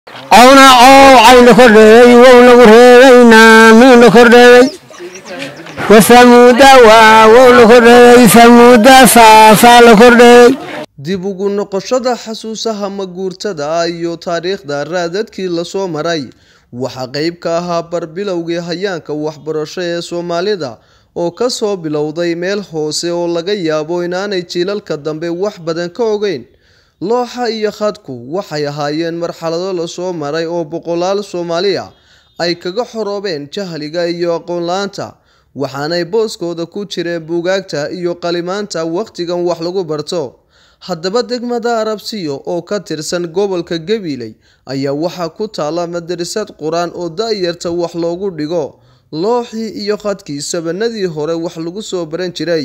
cawna coowcay la kordheeyey wow lagu reebay naamii la kordheeyey wasamuuda waa wow la kordheeyey samuuda saasaa la kordheeyey dib ugu noqoshada xasuusaha maguurtada ah iyo taariikhda raadadkii lasoo maray waxaa qeyb ka ahaa barbilowgii hayaanka waxbarasho ee soomaalida oo kasoo bilowday meel hoose oo laga yaabo inaanay jiilalka dambe wax badan ka ogeyn looxa iyo khadku waxay ahaayeen marxalado lasoo maray oo boqolaal soomaali ah ay kaga xoroobeen jahliga iyo aqoon-la-aanta waxaanay booskooda ku jireen buugaagta iyo qalimaanta wakhtigan wax lagu barto haddaba degmada arabsiyo oo ka tirsan gobolka gabiley ayaa waxaa ku taala madarasad qur-aan oo da-yarta wax loogu dhigo looxii iyo khadkii sabanadii hore wax lagu soo baran jiray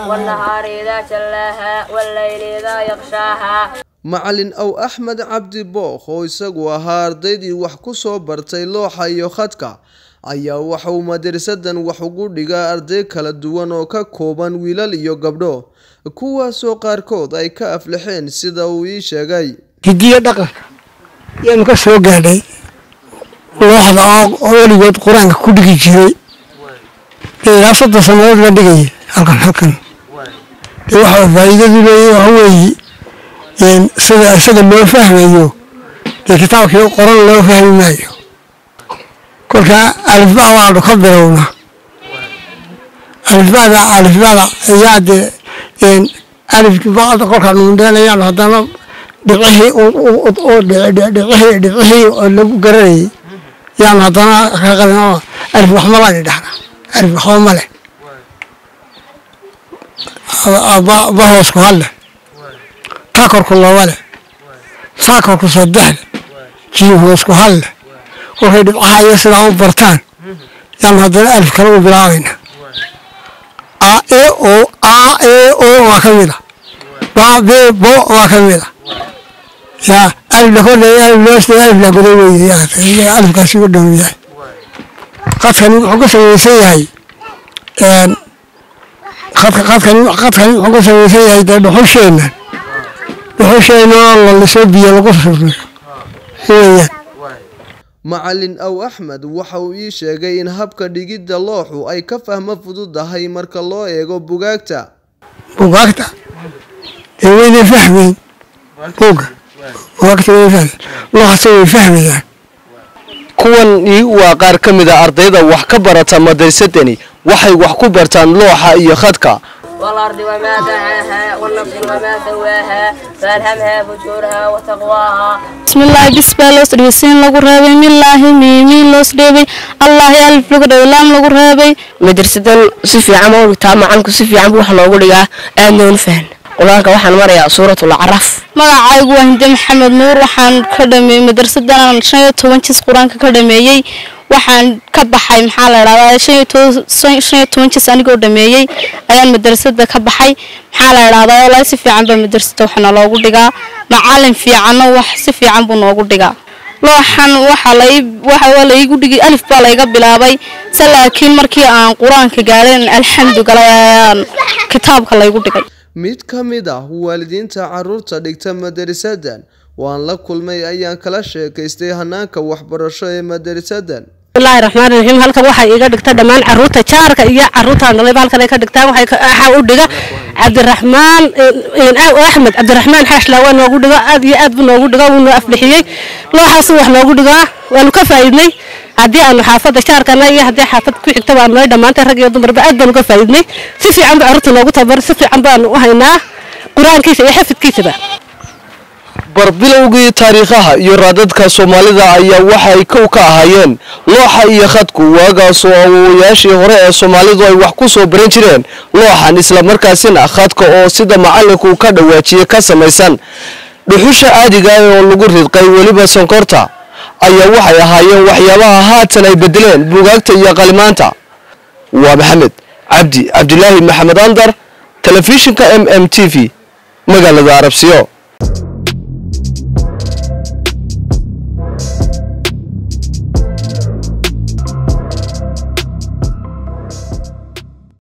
macalin aw axmed cabdi bookh oo isagu ahaa ardaydii wax ku soo bartay looxa iyo khadka ayaa waxauu madarasadan wax ugu dhigaa arday kala duwan oo ka kooban wiilal iyo gabdho kuwaasoo qaarkood ay ka aflaxeen sida uu ii sheegay hidiyo dhaqan yaanu ka soo gaadhay looxda oo weligood qur-aanka ku dhigi jiray ilaa soddon sannadood la dhigaya halkan halkan dee waxa faa'iidadu leeyahy waxa weeye sida isaga loo fahmayo dee kitaabkii qoran loo fahmi maayo kolkaa alifbaa waanu ka bilowna alifbada alifbada ayaa dee alifkii bacda kolkaanu mudheenayaanu haddana dhibcihii dhibcihii dhibcihii oo lagu garanayay yaanu haddana ka qabin oo alif waxma laani dhahna alif waxba ma leh ba hoosku hal leh taa korku laba leh saa korku saddex leh jiim hoosku hal leh kolkay dhibcaha iyo sidaa u bartaan yaanu haddana alif kale u bilaabayna a e o a e o waa ka mid a ba be bo waa ka mid a yaa alif la kordheeya alif loo alif la goday weeye alifkaasi u dhow yahay qadkani wuxuu ka samaysan yahay qadka qadkani qadkani wuxuu ka samaysan yahay dee dhuxusheenna dhuxusheenna oo la liso biyo lagu surriyo weeyaan macalin aw axmed waxa uu ii sheegay in habka dhigidda looxu ay ka fahmo fududahay marka loo eego bugaagta bugaagta dee wayna fahmeyn buga bugaagta way fahme looxase way fahmayaan kuwan waa qaar ka mid a ardayda wax ka barata madarsadani waxay wax ku bartaan looxa iyo khadka والأرض وما دعاها والنفس وما سواها فألهمها فجورها وتقواها بسم الله بسم الله لو سين لغو رابي من الله ميمي لو سديبي الله ألف لغو رابي لام لغو رابي مدرسة سفي عمو تام عنك سفي عمو وحنا لغو لغا آمنون فهن qur-aanka waxaan marayaa suuratul acraaf magacaygu waa hinde maxamed nuur waxaan ka dhameeyey madrasadan shan iyo toban jis qur-aanka ka dhameeyey waxaan ka baxay maxaa la idhahdaa shan iyo toban jis anigoo dhameeyey ayaan madrasada ka baxay maxaa la idhahdaa walaa si fiican baa madrasada wax noogu dhigaa macalin fiicanna wax si fiican buu noogu dhigaa looxan waxa waa laigu dhigi alif baa layga bilaabay se laakiin markii aan qur-aanka gaadhin alxamdugala ayaan kitaabka laygu dhigay mid ka mid ah waalidiinta caruurta dhigta madarasadan waan la kulmay ayaan kala sheekaystay hanaanka waxbarasho ee madarasadan bismillahi raxmaan raxiim halkan waxay iga dhigta dhammaan caruurta jaarka iyo caruurta dhalayba halkan ay ka dhigtaan waxaa u dhiga cabdiraxmaan axmed cabdiraxmaan xaashlaa waa noogu dhigo aad iyo aad buu noogu dhigo wuu noo afbixiyey looxaasu wax noogu dhigaa waanu ka faa'iidnay haddii aanu xaafadda jaarkana iyo haddii xaafad ku xigta baanu nahay dhammaantay rag iyo dumarba aad baanu ka faa'iidnay si fiican baa carruurta noogu tababar si fiican baanu u haynaa qur-aankiisa iyo xafidkiisaba barbilowgii taariikhaha iyo raadadka soomaalida ayaa waxay kow ka ahaayeen looxa iyo khadku waagaasoo awowayaashii hore ee soomaalidu ay wax ku soo baran jireen looxan islamarkaasina khadka oo sida macalinku ka dhawaajiye ka samaysan dhuxusha caadiga ah oo lagu ridqay weliba sonkorta ayaa waxay ahaayeen waxyaabaha haatan ay bedeleen buugaagta iyo qalimaanta waa maxamed cabdi cabdilaahi maxamed andar telefishinka m m t v magaalada arabsiyo